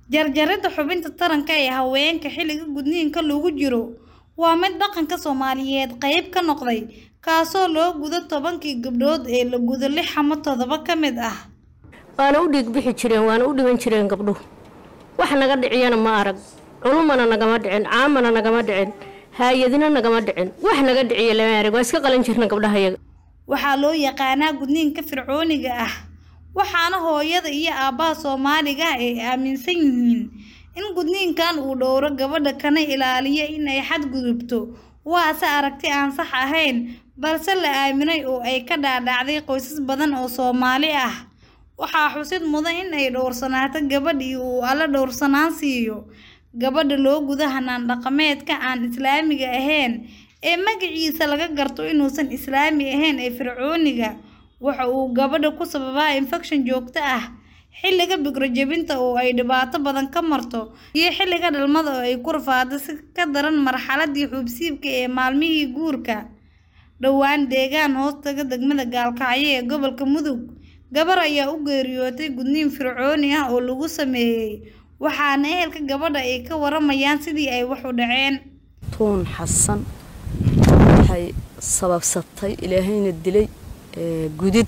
Jarjaridda xubinta taranka ee haweenka xilliga gudniinka lagu jiro waa mid dhaqanka Soomaaliyeed qayb ka noqday, kaasoo loo gudo tobankii gabdhood ee la gudo lix ama toddoba ka mid ah. waana u dhiig bixi jireen waana u dhiman jireen gabdhuhu wax naga dhiciyana ma arag culumana nagama dhicin caamana nagama dhicin haayadina nagama dhicin wax naga dhiciya lama arag waa iska qalan jirna gabdhahayaga Waxaa loo yaqaanaa gudniinka fircooniga ah, waxaana hooyada iyo aabbaha Soomaaliga ah ay aaminsan yihiin in gudniinkan uu dhowro gabadha kana ilaaliyo in ay xadgudubto. Waase aragti aan sax ahayn, balse la aaminay oo ay ka dhaadhacday qoysas badan oo Soomaali ah. Waxaa xusid mudan in ay dhowrsanaato gabadhii uu Alle dhowrsanaan siiyo. Gabadha loo gudo hannaan dhaqameedka aan Islaamiga ahayn ee magaciisa laga garto inuusan Islaami ahayn ee fircooniga, waxa uu gabadha ku sababaa infekshan joogto ah, xilliga bikra jebinta oo ay dhibaato badan ka marto, iyo xilliga dhalmada oo ay ku rafaado si ka daran marxaladdii xuubsiibka ee maalmihii guurka. Dhowaan deegaan hoostaga degmada Gaalkacyo ee gobolka Mudug, gabar ayaa u geeriyootay gudniin fircooni ah oo lagu sameeyay, waxaana ehelka gabadha ay ka waramayaan sidii ay wax u dhaceen. tuun xasan waxay sababsatay ilaahayna dilay ee, gudid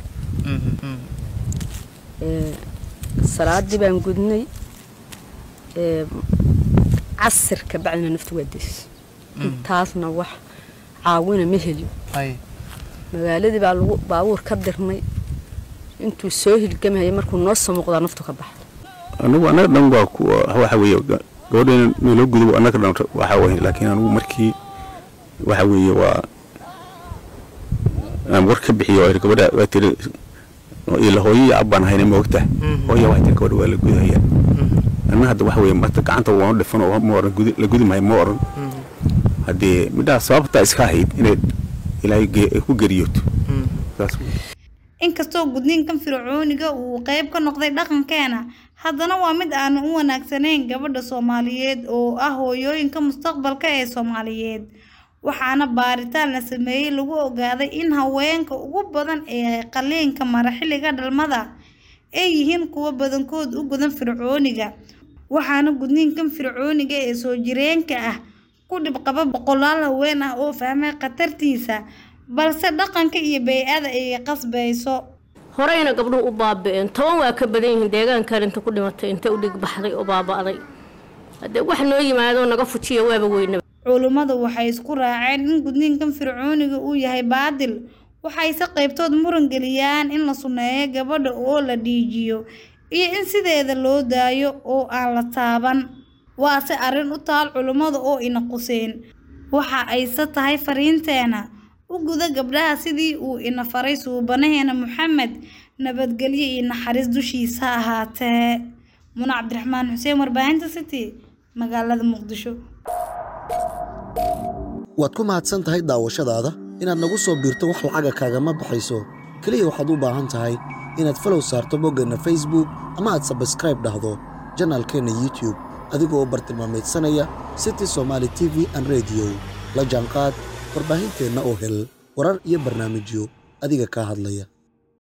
ee, salaadii baan gudnay ee, casirka bacdina naftu waa deys intaasna wax caawina ma heliyo magaaladii baa lagu baabuur ka dirnay intuu soo hilgamaya markuu noo soo muuqdaa naftu ka baxda anigu annaga dhan waa ku waxa weeye ga- gabadheena naloo gudo annaga dhan waxa weeye laakiin anigu markii waxa weeye waa aan war ka bixiyo oo gabadha waa tiri ila hooyo iyo abbaan hayna ma ogtahay hooya waxay tiri gabadha waa la gudaya anna hadda waxa weeye marta gacanta waanu dhifan oo ma oran gudi- la gudi maayo ma oran haddee midhaha sababtaa iska ahayd inay ilaahay ge- ay ku geriyooto saas weeye Inkastoo gudniinkan fircooniga uu qayb ka noqday dhaqankeena, haddana waa mid aan u wanaagsanayn gabadha Soomaaliyeed oo ah hooyooyinka mustaqbalka ee Soomaaliyeed. Waxaana baaritaan la sameeyay lagu ogaaday in haweenka ugu badan ee qalliinka mara xilliga dhalmada ay yihiin kuwa badankood u gudan fircooniga. Waxaana gudniinkan fircooniga ee soo jireenka ah ku dhib qaba boqolaal haween ah oo fahmay khatartiisa, balse dhaqanka iyo bey'ada ay qasbayso. horeyna gabdhuhu u baabi'een toban waa ka badan yihiin deegaankan inta ku dhimatay inta u dhig baxday oo baaba'day haddee wax noo yimaado naga fujiya waaba weynaba Culummadu waxay isku raaceen in gudniinkan fircooniga uu yahay baadil, waxayse qaybtood muran geliyaan in la sunneeyo gabadha oo la dhiijiyo, iyo in sideeda loo daayo oo aan la taaban. Waase arrin u taal culummada oo ina quseen. Waxa ayse tahay fariinteena u guda gabdhaha sidii uu ina faray suubanaheena Muxamed, nabadgelyo iyo naxariis dushiisa ha ahaatee. Muna Cabdiraxmaan Xuseen, warbaahinta City, magaalada Muqdisho. waad ku mahadsan tahay daawashadaada inaad nagu soo biirto wax lacaga kaagama baxayso keliya waxaad u baahan tahay inaad falow saarto boggeenna facebook ama aad sabskraib dhahdo janaalkeenna youtube adigoo bartilmaameedsanaya city somaali t v an radio la jaanqaad warbaahinteenna oo hel warar iyo barnaamijyo adiga kaa hadlaya